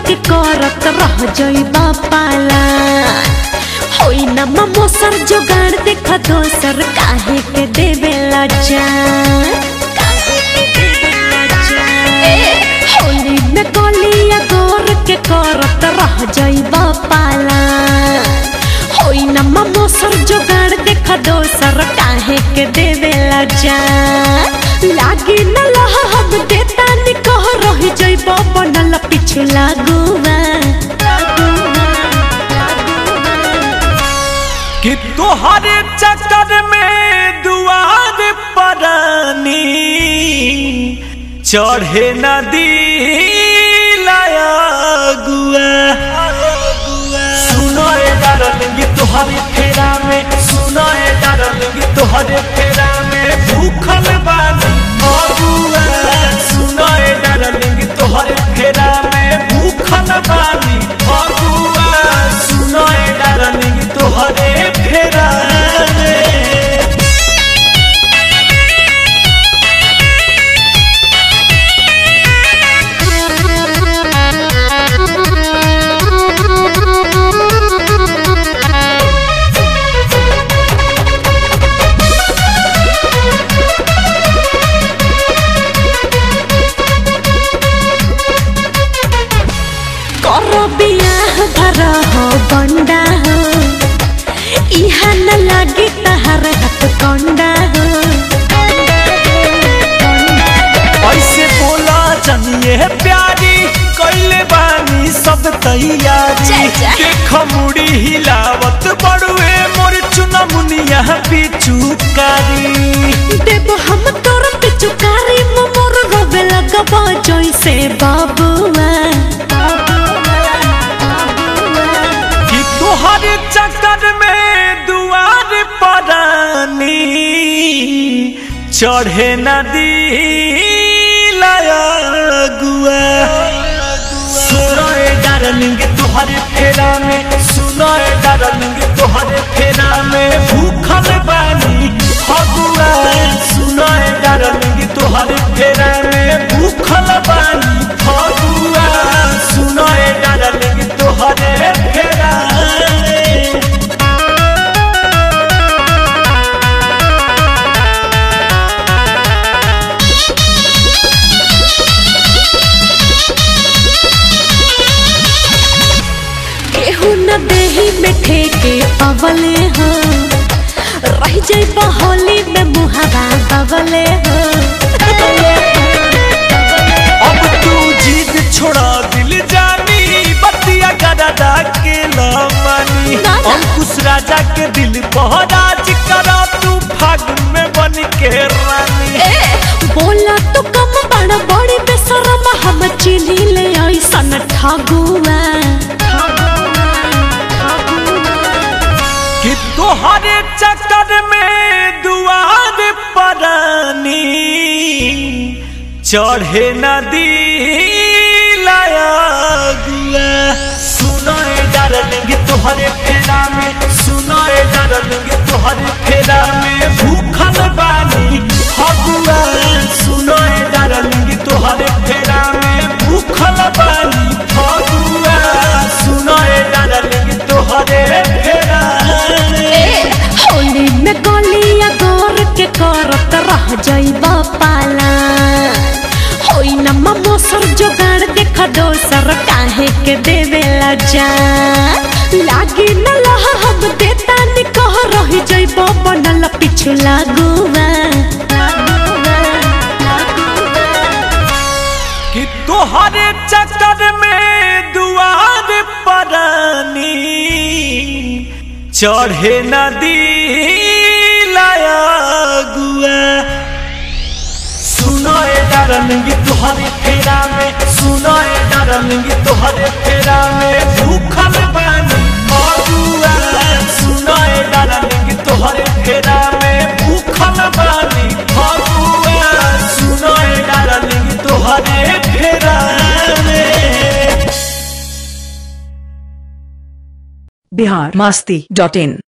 के करत रह जइबा पाला होई न ममोसर जोगाड़ देख दोसर काहे के देवेला जान काहे के देवेला जान ए होली में कलिया गोर के करत रह जइबा पाला होई न ममोसर जोगाड़ देख दोसर काहे के देवेला जान लागी न लह हम देता नि कह रह जइबा बनल पिछला गुवा कि तोहरे चक्कर में दुआर परानी चढ़े नदी लाया गुआ सुनो ए डार्लिंग तोहरे फेरा में सुनो ए डार्लिंग तोहरे फेरा में भूखल बानी अगुआ सुनो ए डार्लिंग तोहरे फेरा में भूखल बानी अगुआ सुनो ए डार्लिंग तोहरे फेरा में करो बियाह भर हो बंडा हो इहा न लागे तहर हाथ कंडा हो ऐसे बोला जनिए प्यारी कैले बानी सब तैयारी जय जय। देख मुड़ी हिलावत बड़ुए मोर चुना मुनिया पिचुकारी देव हम तोर पिचुकारी मोर रोवे लगब जैसे बाबुआ कि तोहर चक्कर में दुआर परानी चढ़े नदी लाया गुआ सुनो ए डार्लिंग तोहरे फेरा में सुनो ए डार्लिंग तोहरे फेरा में भूखल बानी फगुआ सुनो ए डार्लिंग तोहरे फेरा में भूखल बानी फगुआ सुनो ए डार्लिंग तोहरे फेरा में केहू न देही में ठेके पवले हो रह जाइबा होली में मुहावा बगले हो अब तू जीत छोड़ा दिल जानी बतिया गदा के लमानी ना, ना। अंकुश राजा के दिल पहराज करा तू फागुन में बन के रानी ए बोला तो कम बड़ बड़ी बेशरम हम चिली ले ऐसन ठगुआ कि तोहरे चक्कर में दुआर परानी चढ़े नदी लाया गुआ सुनो ए डार्लिंग तोहरे फेरा में सुनो ए डार्लिंग तोहरे फेरा में भूखल बानी फगुआ सुनो ए डार्लिंग तोहरे फेरा में भूखल बानी फगुआ सुनो ए डार्लिंग तोहरे फेरा में होली में गलिया गोर के करत रह जाइबा पाला होई न ममोसर जोगाड़ देख दोसर काहे के देवेला जान लागी न लह हम देता नि कह रह जाइबा बनल पिछला गुवा कि तोहरे चक्कर में दुआर परानी चढ़े नदी लाया गुआ सुनो ए डार्लिंग तोहरे फेरा में सुनो ए डार्लिंग तोहरे फेरा में भूखल बानी अगुआ सुनो ए डार्लिंग तोहरे फेरा में भूखल बानी अगुआ सुनो ए डार्लिंग तोहरे फेरा में बिहार मास्ती डॉट इन